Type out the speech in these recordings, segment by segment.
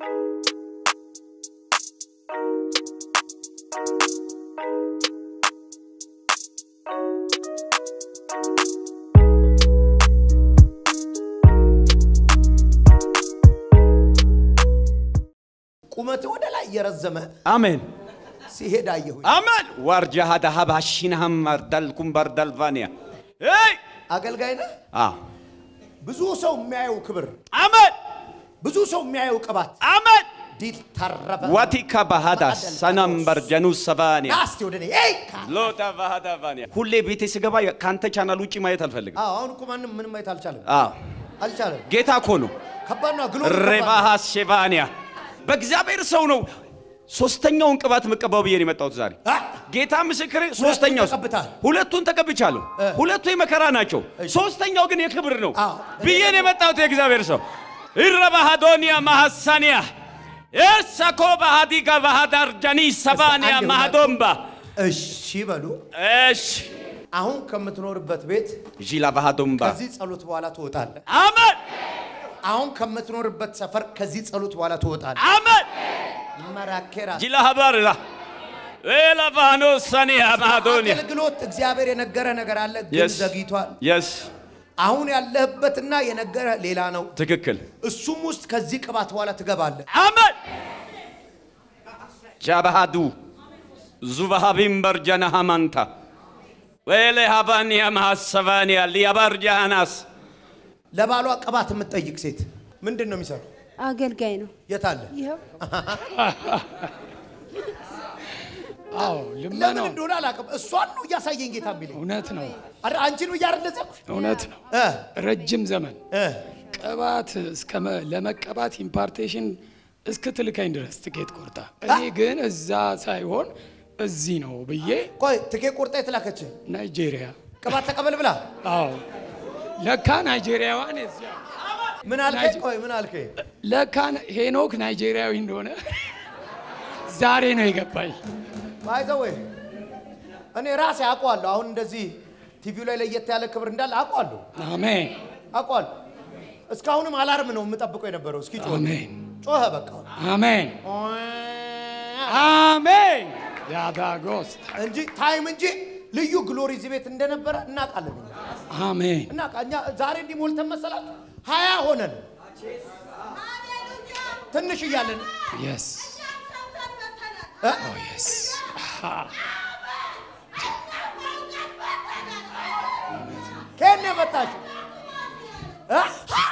ቁመት ወደ ላይ እየረዘመ አሜን ሲሄድ አየሁኝ። አሜን ዋርጃ ሀዳ ሀባሽናህም መርዳልኩም በርዳልቫኒያ ይ አገልጋይ ነህ። አዎ ብዙ ሰው የሚያየው ክብር፣ አሜን ብዙ ሰው የሚያየው ቅባት አሜን ዲል ተረፈ። ዋቲካ ባህዳ ሰናም በርጀኑ ሰባኒያ ና እስቲ ወደ እኔ ኤይ ካ- ሎታ ባህዳ ቫኒያ ሁሌ ቤቴ ስገባ ከአንተ ቻናል ውጭ ማየት አልፈልግም። አዎ፣ አሁን እኮ ማንም ምንም ማየት አልቻለም፣ አዎ አልቻለም። ጌታ እኮ ነው። ከባድ ነው። ግሎ ሬባሃ ሼባንያ በእግዚአብሔር ሰው ነው። ሶስተኛውን ቅባት መቀባው ብዬ ነው የመጣሁት ዛሬ። ጌታ ምስክሬ፣ ሶስተኛው ተቀብተሃል? ሁለቱን ተቀብቻለሁ። ሁለቱ የመከራ ናቸው፣ ሶስተኛው ግን የክብር ነው አዎ። ብዬ ነው የመጣሁት። የእግዚአብሔር ሰው ኢረባሃዶኒያ ማሐሳኒያ ኤርሳኮ ባሃዲጋ ባሃዳርጃኒ ሰባንያ አንዴ ማሃዶምባ እሺ በሉ። እሽ አሁን ከምትኖርበት ቤት ዢላ ባሃዶምባ ከዚህ ጸሎት በኋላ ትወጣለህ። አሜን አሁን ከምትኖርበት ሰፈር ከዚህ ጸሎት በኋላ ትወጣለህ። አሜን መራኬራ ጂላ ሀባርላ ኤላባኖ ሳኒያ ማሃዶኒያ አገልግሎት እግዚአብሔር የነገረ ነገር አለ፣ ግን Yes. ዘግይቷል። የስ አሁን ያለህበትና የነገረ ሌላ ነው። ትክክል እሱም ውስጥ ከዚህ ቅባት በኋላ ትገባለህ። አሜን ጃባሃዱ ዙባሃቢም በርጀና ሃማንታ ወሌ ሃባንያ ማሐሰባንያ ሊያባርጃናስ ለባሏ ቅባት የምትጠይቅ ሴት ምንድን ነው የሚሰራው? አገልጋይ ነው። የት አለ? ይኸው አዎ ለምን ልመናው እንደሆነ አላውቅም። እሷን ነው እያሳየኝ ጌታ የሚለኝ። እውነት ነው፣ አረ አንቺ ነው እያረደዘኩሽ እውነት ነው። እ ረጅም ዘመን እ ቅባት እስከ መ- ለመቀባት ኢምፓርቴሽን እስክትልከኝ ድረስ ትኬት ቆርጣ፣ እኔ ግን እዛ ሳይሆን እዚህ ነው ብዬ ቆይ ትኬ ቆርጣ የተላከች ናይጄሪያ። ቅባት ተቀበል ብላ አዎ ለካ ናይጄሪያዋን እዚያ ምን አልከኝ? ቆይ ምን አልከኝ? ለካ ሄኖክ ናይጄሪያዊ እንደሆነ ዛሬ ነው የገባኝ። ባይዘው እኔ ራሴ አውቀዋለሁ። አሁን እንደዚህ ቲቪው ላይ ለየት ያለ ክብር እንዳለ አውቀዋለሁ አሜን አውቀዋለሁ። እስካሁንም አላርም ነው የምጠብቀው የነበረው። እስኪ ጮህ አሜን ጮኸ በቃ አሜን አሜን ያዳጎስ እንጂ ታይም እንጂ ልዩ ግሎሪ እዚህ ቤት እንደነበረ እናውቃለን። አሜን እና እኛ ዛሬ እንዲህ ሞልተን መሰላችሁ ሀያ ሆነን ትንሽ እያለን የስ እ? ኦ የስ ከየት ነው የመጣችው? እ?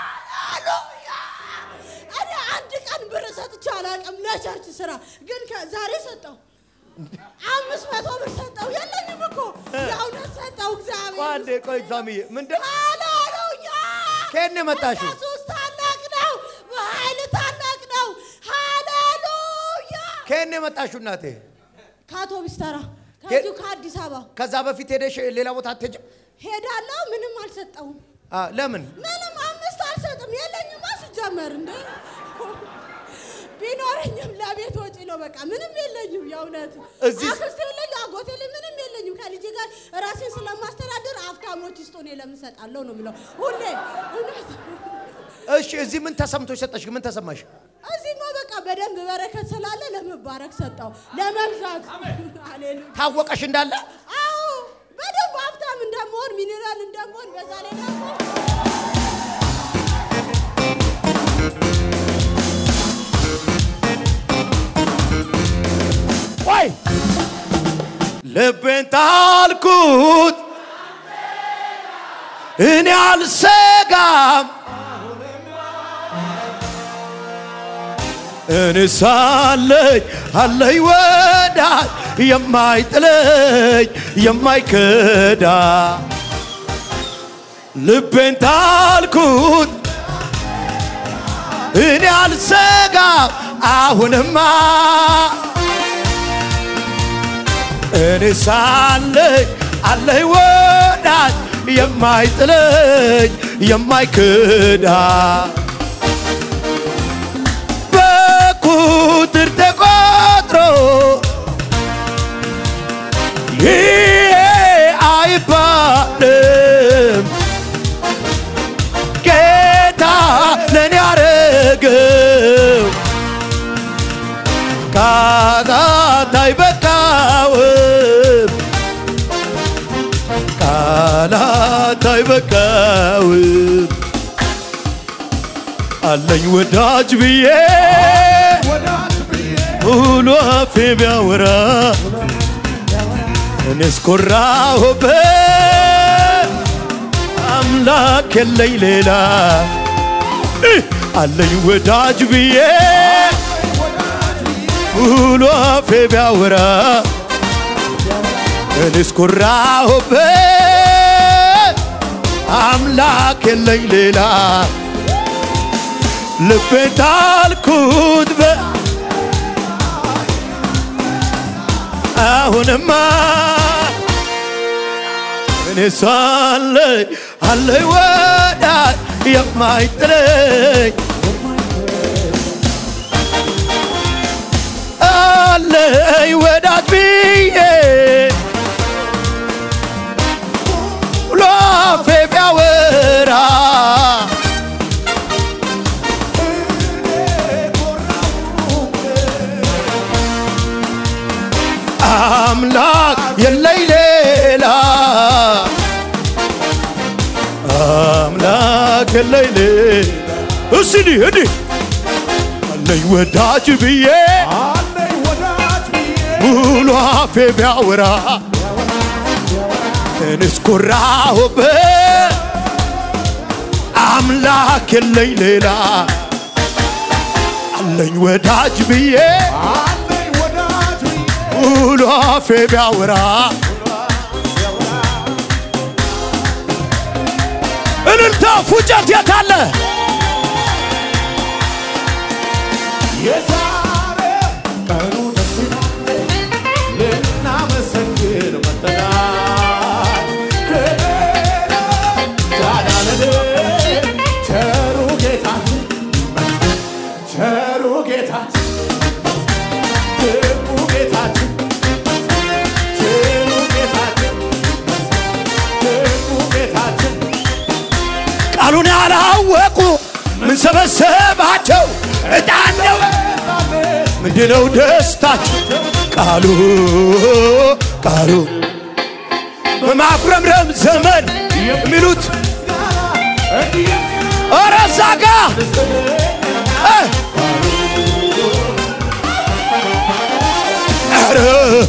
እኔ አንድ ቀን ብር ሰጥቼ አላውቅም ለቸርች ስራ፣ ግን ከ- ዛሬ ሰጠው። አምስት መቶ ብር ሰጠው። የለኝም እኮ የእውነት ሰጠው ቆይ እግዚአብሔር። አንዴ ቆይ ኤግዛምዬ ምንድን ሃሌሉያ! ከየት ነው የመጣሽው? ኢየሱስ ታላቅ ነው፣ በኃይል ታላቅ ነው። ሃሌሉያ! ከየት ነው የመጣሽው እናቴ? ከአውቶቢስ ተራ ከዚሁ ከአዲስ አበባ ከዛ በፊት ሄደሽ ሌላ ቦታ አትሄጂም? ሄዳለሁ። ምንም አልሰጠውም። አ፣ ለምን? ምንም አምስት አልሰጥም። የለኝማ ሲጀመር እንደ ቢኖረኝም ለቤት ወጪ ነው። በቃ ምንም የለኝም። የእውነት እዚህ- አክስት የለኝ፣ አጎት የለኝ፣ ምንም የለኝም። ከልጄ ጋር ራሴን ስለማስተዳደር አፍታሞች ይስጡ፣ እኔ ለምን እሰጣለሁ ነው የምለው ሁሌ። እውነት እሺ እዚህ ምን ተሰምቶሽ ሰጠሽ? ምን ተሰማሽ? እዚህማ በቃ በደንብ በረከት ስላለ ለመባረክ ሰጠው፣ ለመብዛት። ሃሌሉያ ታወቀሽ እንዳለ አዎ በደንብ ሀብታም እንደመሆን ሚኒራል እንደመሆን በዛ ላይ ደግሞ ቆይ ልቤን ጣልኩት እኔ አልሰጋም እኔ ሳለኝ አለኝ ወዳጅ የማይጥለኝ የማይከዳ ልቤን ጣልኩት እኔ አልሰጋም አሁንማ እኔ ሳለኝ አለኝ ወዳጅ የማይጥለኝ የማይክዳ በቁጥር ተቆጥሮ ይሄ አይባልም ጌታ ለእኔ ያረገው አይበቃውም አለኝ ወዳጅ ብዬ ሙሉ አፌ ቢያወራ እኔስ ኮራሁበት አምላክ የለኝ ሌላ እህ! አለኝ ወዳጅ ብዬ ሙሉ አፌ ቢያወራ እኔስ ኮራሁበት አምላክ የለኝ ሌላ ልቤን ጣልኩት በ አሁንማ እኔ ሳለኝ አለኝ ወዳጅ የማይጥለኝ አለኝ ወዳጅ ብዬ ብሎ አፌ ቢያወራ አምላክ የለኝ ሌላ አምላክ የለኝ ሌላ እስዲ እዲ አለኝ ወዳጅ ብዬ ሙሉ አፌ ቢያወራ እኔስ ኮራሁበት አምላክ የለኝ ሌላ አለኝ ወዳጅ ብዬ ሙሉ አፌ ቢያወራ እልልታ ፉጨት የታለ የዛሬ ቀኑ ደስ ይላል ልናመሰግን መጥተናል ከሌላ ያዳነን ቸሩ ጌታችን ቸሩ ጌታችን ድንቁ ጌታችን ቸሩ ጌታችን ድንቁ ጌታችን ቃሉን ያላወቁ ምን ሰበሰባቸው ዕጣን ነው ምንድነው ደስታቸው ቃሉ ቃሉ በማጉረምረም ዘመን የሚሉት ኧረ እዛ ጋ እ! ኧረ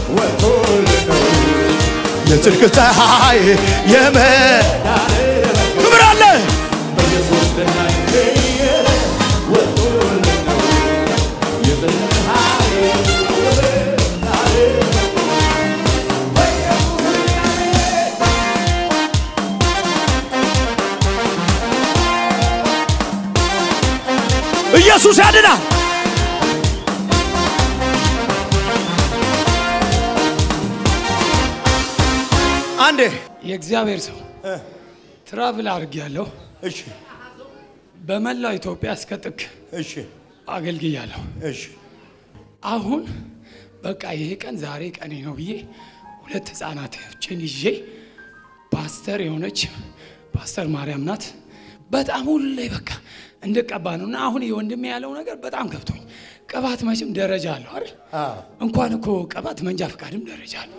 የጽድቅ ፀሐይ የመ ክብር አለ ኢየሱስ ያድናል። አንዴ የእግዚአብሔር ሰው ትራቭል አድርጌያለሁ። እሺ በመላው ኢትዮጵያ እስከ ጥግ እሺ አገልግያለሁ። እሺ አሁን በቃ ይሄ ቀን ዛሬ ቀኔ ነው ብዬ ሁለት ህፃናቶችን ይዤ ፓስተር የሆነች ፓስተር ማርያም ናት። በጣም ሁሌ በቃ እንድቀባ ነው እና አሁን የወንድሜ ያለው ነገር በጣም ገብቶኝ ቅባት መቼም ደረጃ አለው አይደል? አዎ። እንኳን እኮ ቅባት መንጃ ፈቃድም ደረጃ አለው።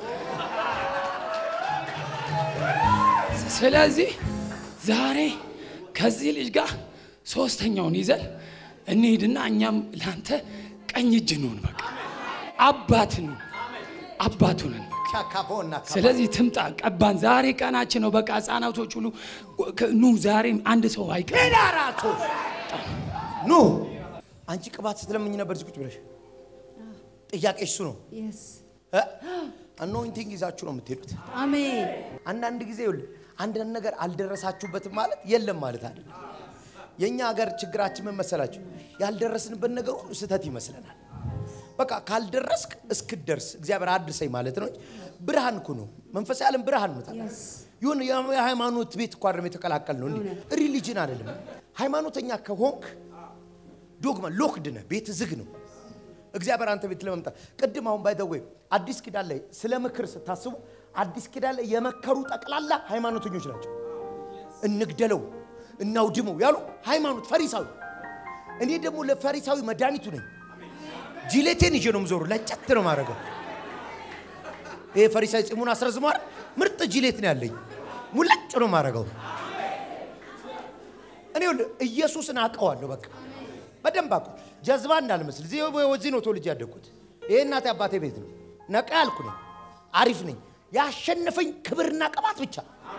ስለዚህ ዛሬ ከዚህ ልጅ ጋር ሶስተኛውን ይዘን እንሂድና እኛም ለአንተ ቀኝ እጅ እንሁን። በቃ አባት እንሁን፣ አባቱ ነን። በቃ። ሻካፎና ስለዚህ ትምጣ፣ ቀባን። ዛሬ ቀናችን ነው። በቃ ህጻናቶች ሁሉ ኑ፣ ዛሬ አንድ ሰው አይቀር። ሜዳራቶ ኑ አንቺ ቅባት ስትለምኝ ነበር እዚህ ቁጭ ብለሽ ጥያቄ እሱ ነው የስ አኖይንቲንግ ይዛችሁ ነው የምትሄዱት አሜን አንዳንድ ጊዜ ይኸውልህ አንዳንድ ነገር አልደረሳችሁበትም ማለት የለም ማለት አይደለም የእኛ ሀገር ችግራችን ምን መሰላችሁ ያልደረስንበት ነገር ሁሉ ስህተት ይመስለናል በቃ ካልደረስክ እስክደርስ እግዚአብሔር አድርሰኝ ማለት ነው እንጂ ብርሃን እኮ ነው መንፈሳዊ ዓለም ብርሃን ነው ታውቃለህ። ይሁን የሃይማኖት ቤት እኮ አይደለም የተቀላቀል ነው እንዲ ሪሊጅን አይደለም ሃይማኖተኛ ከሆንክ ዶግማ ሎክድ ነህ ቤት ዝግ ነው እግዚአብሔር አንተ ቤት ለመምጣት ቅድም አሁን ባይደወይ አዲስ ኪዳን ላይ ስለ ምክር ስታስቡ አዲስ ኪዳን ላይ የመከሩ ጠቅላላ ሃይማኖተኞች ናቸው እንግደለው እናውድመው ያሉ ሃይማኖት ፈሪሳዊ እኔ ደግሞ ለፈሪሳዊ መድኃኒቱ ነኝ ጂሌቴን ይዤ ነው የምዞሩ ለጨት ነው ማድረገው ይሄ ፈሪሳዊ ጺሙን አስረዝሟል ምርጥ ጂሌት ነው ያለኝ ሙለጭ ነው ማድረገው እኔ ይኸውልህ ኢየሱስን አውቀዋለሁ። በቃ በደንብ አውቀው ጀዝባ እንዳልመስል እዚህ እዚህ ነው ተወልጄ ያደግኩት። ይሄ እናቴ አባቴ ቤት ነው። ነቃ ያልኩ ነኝ፣ አሪፍ ነኝ። ያሸነፈኝ ክብርና ቅባት ብቻ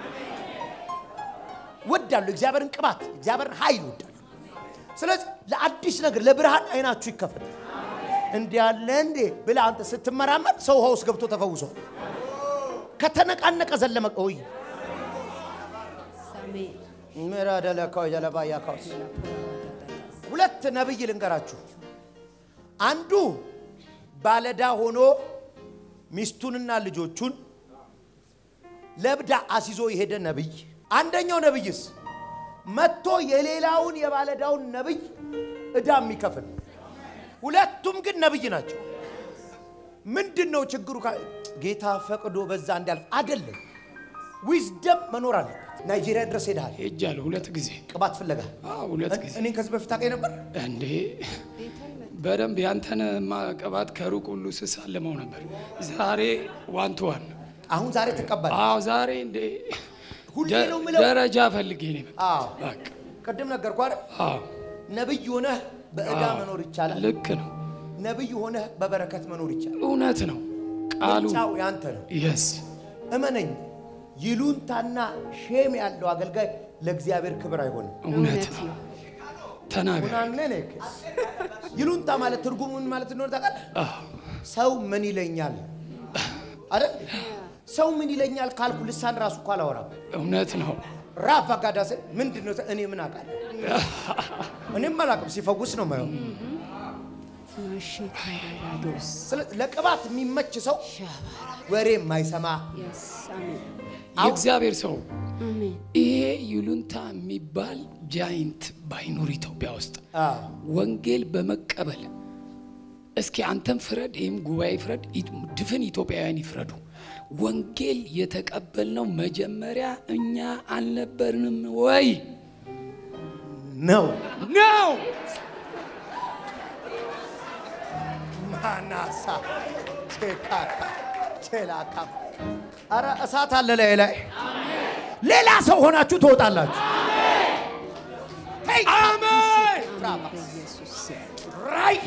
ወዳለሁ። እግዚአብሔርን ቅባት፣ እግዚአብሔርን ኃይል ወዳለሁ። ስለዚህ ለአዲስ ነገር ለብርሃን አይናችሁ ይከፈት። እንዲህ ያለ እንዴ ብለህ አንተ ስትመራመር ሰው ውሃ ውስጥ ገብቶ ተፈውሷል። ከተነቃነቀ ዘለመ ቆይ ምራደለካው ጀለባያ ካውስ ሁለት ነብይ ልንገራችሁ። አንዱ ባለዳ ሆኖ ሚስቱንና ልጆቹን ለብዳ አስይዞ የሄደ ነብይ። አንደኛው ነብይስ መጥቶ የሌላውን የባለዳውን ነብይ ዕዳ የሚከፍል ሁለቱም ግን ነብይ ናቸው። ምንድን ነው ችግሩ? ካ- ጌታ ፈቅዶ በዛ እንዲያልፍ አይደለም። ዊዝደም መኖር አለበት። ናይጄሪያ ድረስ ሄደሃል ሄጃለሁ ሁለት ጊዜ ቅባት ፍለጋ። አዎ፣ ሁለት ጊዜ እኔን ከዚህ በፊት አውቀኝ ነበር። እንዴ በደንብ ያንተን ማቀባት ከሩቅ ሁሉ ስሳለመው ነበር። ዛሬ ዋን ቱ ዋን። አሁን ዛሬ ትቀበል። አዎ ዛሬ እንዴ ሁሌ ደ- ነው የምለው። ደረጃ ፈልጌ ነው የመጣሁት። አዎ በቃ ቅድም ነገርኩህ አይደል? አዎ ነብይ ሆነህ በዕዳ አዎ፣ መኖር ይቻላል። ልክ ነው። ነብይ ሆነህ በበረከት መኖር ይቻላል። እውነት ነው ቃሉ። ምርጫው ያንተ ነው። የስ እመነኝ። ይሉንታና ሼም ያለው አገልጋይ ለእግዚአብሔር ክብር አይሆንም። እውነት ነው። ተናገር። ሁናነነክ ይሉንታ ማለት ትርጉሙ ምን ማለት እንደሆነ ታውቃለህ? አዎ ሰው ምን ይለኛል አይደል? ሰው ምን ይለኛል ካልኩ ልሳን ራሱ እኮ አላወራም። እውነት ነው። ራፍ አጋዳሴ ምንድን ነው? እኔ ምን አውቃለሁ? እኔም አላውቅም። ሲፈውስ ነው ማየው። ስለዚህ ለቅባት የሚመች ሰው ወሬ የማይሰማ የእግዚአብሔር ሰው ይሄ ይሉንታ የሚባል ጃይንት ባይኖር ኢትዮጵያ ውስጥ አዎ፣ ወንጌል በመቀበል እስኪ አንተም ፍረድ፣ ይህም ጉባኤ ፍረድ፣ ኢ- ድፍን ኢትዮጵያውያን ይፍረዱ። ወንጌል የተቀበልነው መጀመሪያ እኛ አልነበርንም ወይ ነው ነው? ማናሳ ቼካካ ቼላካ አረ እሳት አለ ላይ ላይ ሌላ ሰው ሆናችሁ ትወጣላችሁ። አሜን። ራይ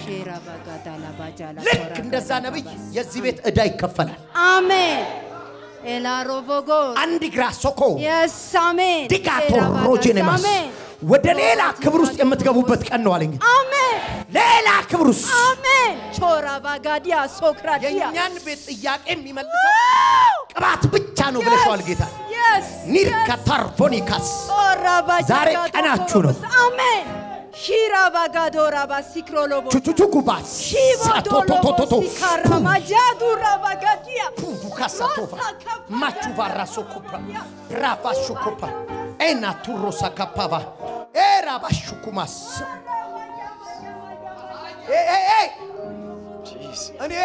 ልክ እንደዛ ነብይ የዚህ ቤት ዕዳ ይከፈላል። አሜን ኤላሮቮጎ አንድ ግራ ሶኮ የስ አሜን ዲጋቶ ሮጄኔማስ አሜን ወደ ሌላ ክብር ውስጥ የምትገቡበት ቀን ነው አለኝ። አሜን ሌላ ክብር ውስጥ አሜን ቾራ ባጋዲያ ሶክራዲያ የእኛን ቤት ጥያቄ የሚመልሰው ቅባት ብቻ ነው ብለሽዋል ጌታ። የስ ኒርከታርፎኒካስ ቾራ ባጃ ዛሬ ቀናችሁ ነው። አሜን ሺራ ባጋዶራ ባሲክሮሎቦ ቹቹቹኩባስ ሳቶቶቶቶቶ ሲካራማጃዱራ ባጋዲያ ፑቡካሳቶፋ ማቹ ባራሶኮፓ ራባሹኮፓ ኤና ቱሮሳ ካፓባ ኤራባሹኩማስ እኔ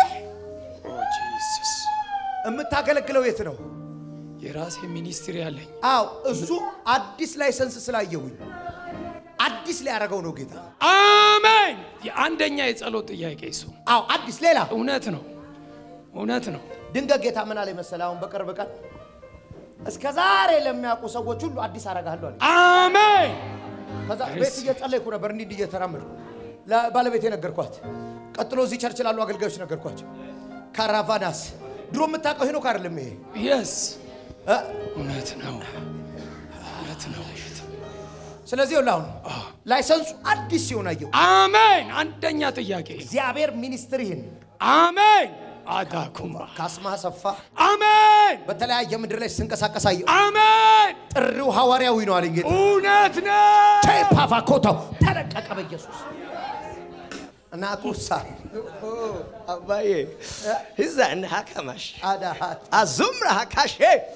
የምታገለግለው የት ነው? የራሴ ሚኒስትሪ አለኝ። አው እሱ አዲስ ላይሰንስ ስላየሁኝ አዲስ ሊያደርገው ነው ጌታ። አሜን። የአንደኛ የጸሎት ጥያቄ እሱ አው አዲስ ሌላ እውነት ነው፣ እውነት ነው። ድንገት ጌታ ምን አለ መሰለህ? አሁን በቅርብ ቀን እስከ ዛሬ ለሚያውቁ ሰዎች ሁሉ አዲስ አረጋለሁ አለ። አሜን። ከዛ ቤት እየጸለይኩ ነበር እንዲህ እንዲህ እየተራመድኩ ለባለቤቴ ነገርኳት። ቀጥሎ እዚህ ቸርች ላሉ አገልጋዮች ነገርኳቸው። ካራቫናስ ድሮ የምታውቀው ሄኖክ አይደለም ይሄ የስ እ? እውነት ነው፣ እውነት ነው። ስለዚህ ይኸውልህ አሁን ላይሰንሱ አዲስ ሲሆን አየሁ። አሜን። አንደኛ ጥያቄ እግዚአብሔር ሚኒስትሪህን አሜን። አዳኩማ ካስማ ሰፋ አሜን፣ በተለያየ ምድር ላይ ስንቀሳቀስ አየሁ። አሜን። ጥሪው ሐዋርያዊ ነው አለኝ ጌታ። እውነት ነው። ፓቫኮታው ተለቀቀ በኢየሱስ እና ኩሳ አባዬ እዛ እንደ ሀከማሽ አዳሃት አዙምራ ሀካሼ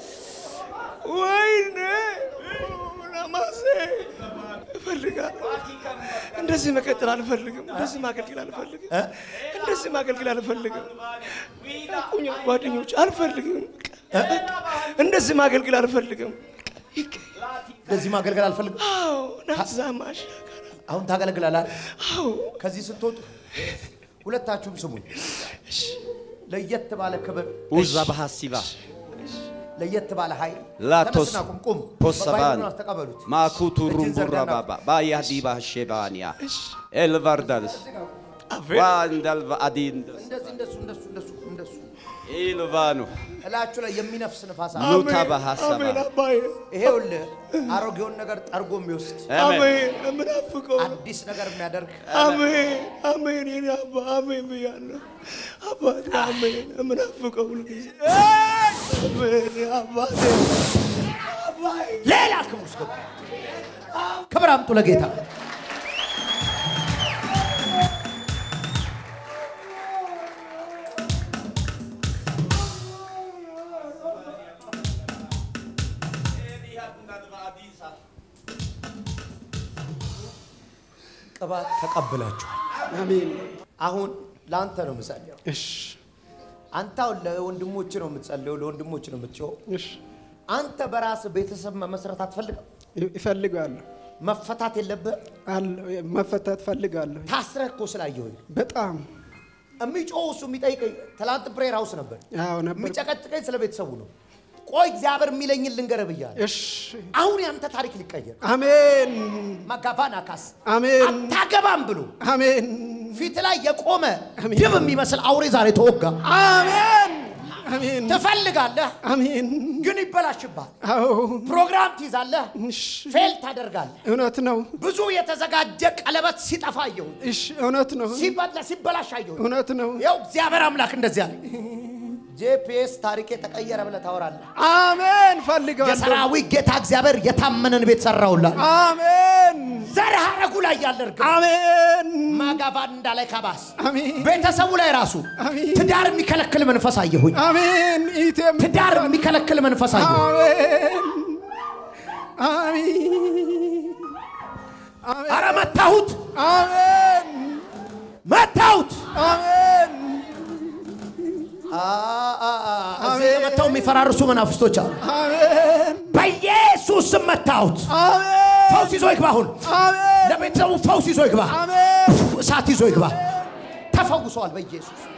ወይኔ ለማሴ እፈልጋለሁ። እንደዚህ መቀጠል አልፈልግም። እንደዚህ ማገልገል አልፈልግም። እንደዚህ ማገልገል አልፈልግም። ቁኛ ጓደኞች አልፈልግም። እንደዚህ ማገልገል አልፈልግም። ለዚህ ማገልገል አልፈልግም። አዎ ናዛማሽ አሁን ታገለግላላል። አዎ ከዚህ ስትወጡ ሁለታችሁም ስሙኝ። ለየት ባለ ክብር ውዛ ባህሲባ ለየት ባለ ኃይል ላቶስ ተነስና ቁም ቁም ፖሰባን ባይብሉን ተቀበሉት ማኩቱ እጅን ሩምቡራ ዘርጋና ባባ ባያዲ ባሼባንያ ኤልቫርዳልስ ዋንዳልቫ አዲን እንደዚህ እንደሱ እንደሱ እንደሱ እንደሱ ኢልቫኑ እላችሁ ላይ የሚነፍስ ንፋስ አለ ሉታ ባሐሰባ አሜን አባዬ ይሄውልህ አሮጌውን ነገር ጠርጎ የሚወስድ አሜን አሜን የምናፍቀው አዲስ ነገር የሚያደርግ አሜን አሜን የኔ አባ አሜን ብያለሁ አባቴ አሜን የምናፍቀው ሁልጊዜ አሜን አባቴ አባዬ ሌላ ክብር ውስጥ ገቡ። ክብር አምጡ ለጌታ ቅባት ተቀብላችኋል አሜን አሁን ለአንተ ነው የምጸልየው እሺ አንተ አሁን ለወንድሞች ነው የምትጸልየው ለወንድሞች ነው የምትጮው እሺ አንተ በራስ ቤተሰብ መመስረት አትፈልግም ይፈልጋለሁ መፈታት የለብህ አለሁ መፈታት ፈልጋለሁ ታስረህ እኮ ስላየሁኝ በጣም የሚጮው እሱ የሚጠይቀኝ ትላንት ፕሬር ሃውስ ነበር አዎ ነበር የሚጨቀጭቀኝ ስለ ቤተሰቡ ነው ቆይ እግዚአብሔር የሚለኝን ልንገርህ ብያለሁ እሺ አሁን ያንተ ታሪክ ሊቀየር አሜን ማጋባን አካስ አሜን አታገባም ብሎ አሜን ፊት ላይ የቆመ ድብ የሚመስል አውሬ ዛሬ ተወጋ አሜን አሜን ትፈልጋለህ አሜን ግን ይበላሽብሃል አዎ ፕሮግራም ትይዛለህ እሺ ፌል ታደርጋለህ እውነት ነው ብዙ የተዘጋጀ ቀለበት ሲጠፋ አየሁኝ እሺ እውነት ነው ሲበላ ሲበላሽ አየሁኝ እውነት ነው ይኸው እግዚአብሔር አምላክ እንደዚህ አለ ጄፒኤስ ታሪክ የተቀየረ ብለህ ታወራለህ አሜን ፈልጋለሁ የሰራዊት ጌታ እግዚአብሔር የታመነን ቤት ሰራውላል አሜን ዘር ሐረጉ ላይ ያለ እርግብ አሜን ማጋባን እንዳላይ ካባስ አሜን ቤተሰቡ ላይ ራሱ አሜን። ትዳር የሚከለክል መንፈስ አየሁኝ አሜን ኢቴም ትዳር የሚከለክል መንፈስ አየሁኝ አሜን አሜን አረ መታሁት አሜን መታሁት አሜን አ- አ- አ- እዚህ የመታው የሚፈራርሱ መናፍስቶች አሉ አሜን በኢየሱስ ስም መታሁት አሜን ፈውስ ይዞ ይግባ አሁን አሜን ለቤተሰቡ ፈውስ ይዞ ይግባ አሜን እሳት ይዞ ይግባ ተፈውሰዋል በኢየሱስ